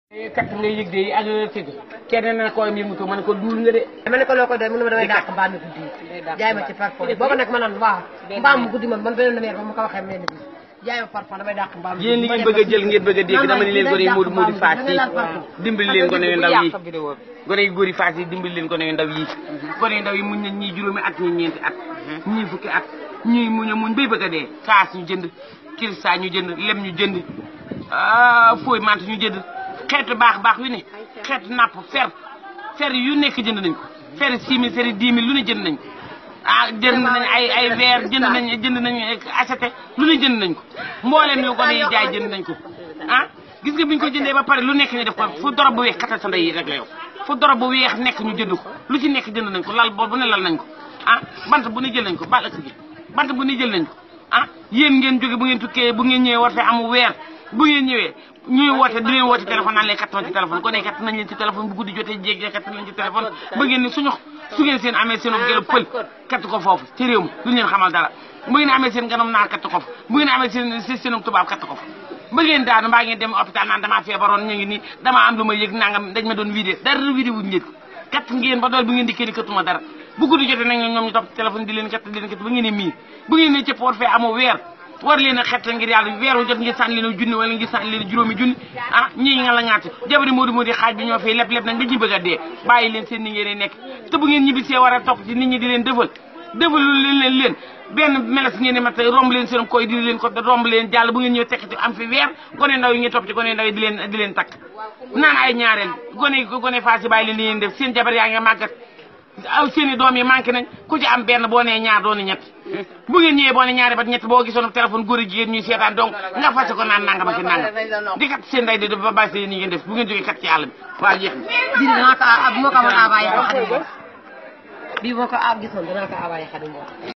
kat ngay yëg de ak tëgg kenn na koy yëngutu ma ne ko duul nga de dama ne ko loo koy doy mu ne ma damay dàq mbaam mi guddi jaay ma ci parfum booba nag ma naan waaw mbaam mu guddi man man beneen meer ba ma ko waxee mel bi jaay ma parfum damay dàq mbaam mi yéen li ngeen bëgg a jël ngeen bëgg a dégg dama ni leen gone yi Modou Modou Fass yi dimbali leen gone yu ndaw yi gone yu góor yi Fass yi dimbali leen gone yu ndaw yi gone yu ndaw yi muñ nañ ñii juróomi at ñii ñeenti at ñii fukki at ñii muñ a muñ bay bëgg a dee kaas ñu jënd kilsa ñu jënd lem ñu jënd fooy mant ñu jënd xeetu baax baax yu ne xeetu napp fer fer yu nekk jënd nañ ko fer six mille fer dix mille lu ne jënd nañ ko ah jënd nañ ay ay verre jënd nañ jënd nañ acheté lu ne jënd nañ ko mbooleem yu gone yi jaay jënd nañ ko ah gis nga bi ñu ko jëndee ba pare lu nekk ñu def ko fu dorob bu weex katal sa ndey yi rek la yow fu dorob bu weex nekk ñu jënd ko lu ci nekk jënd nañ ko lal boobu ne lal nañ ko ah bant bu ne jël nañ ko bal ëkk gi bant bu ne jël nañ ko ah yéen ngeen jóge bu ngeen tukkee bu ngeen ñëwee war fee amu weer bu ngeen ñëwee ñuy woote di leen woote téléphone naan leen kat nañ ci téléphone ko ne kat nañ leen ci téléphone bu guddi jotee jéeg kat nañ ci téléphone ba ngeen ni suñu su ngeen seen amee seen gëlëb pël kat ko foofu ci réew mi duñu leen xamal dara bu ngeen amee seen ganam naar kat ko fa bu ngeen amee seen seen tubaab kat ko fa ba ngeen daanu mbaa ngeen dem hôpital naan damaa feebaroon ñu ngi nii damaa am lu ma yëg nangam dañ ma doon vidé dara vidé wuñu leen kat ngeen ba dool bu ngeen dikkee ni katuma dara bu guddi jotee nag ñoom ñu topp téléphone di leen kat di leen kat ba ngeen ne mii bu ngeen ne cëpp war fee amoo weer war leen a xett ngir yàlla weer wu jot ngir sànni leen junni wala ngir sànni leen juróomi junni ah ñii nga la ŋaate jabari Modou Modou xaaj bi ñoo fay leb leb nañ ba ñu bëgg a dee bàyyi leen seen ni ngeen nekk te bu ngeen ñibbisee war a topp ci nit ñi di leen defal defalu leen leen leen benn meles ngeen di mat romb leen seen koy di leen ko romb leen jàll bu ngeen ñëw tekk ci am fi weer gone ndaw yi ngeen topp ci gone ndaw yi di leen di leen takk naan ay ñaareel gone gone faas yi bàyyi leen li ngeen def seen jabar yaa nga màggat aw seeni doom yi manqué nañ ku ci am benn boo nee ñaar dooni ñett bu ngeen ñëwee boo ne ñaari ba ñett boo gisoon téléphone góor a jigéen ñuy seetaan donc nga fase ko naan nangam ak nangam di kat seen day di ba bàyyi seen yi ngeen def bu ngeen jógee kat ci àll bi waaw jeex na bii dinaa ko bu ma ko amoon envoyé xadim bii boo ko gisoon dinaa ko envoyé xadim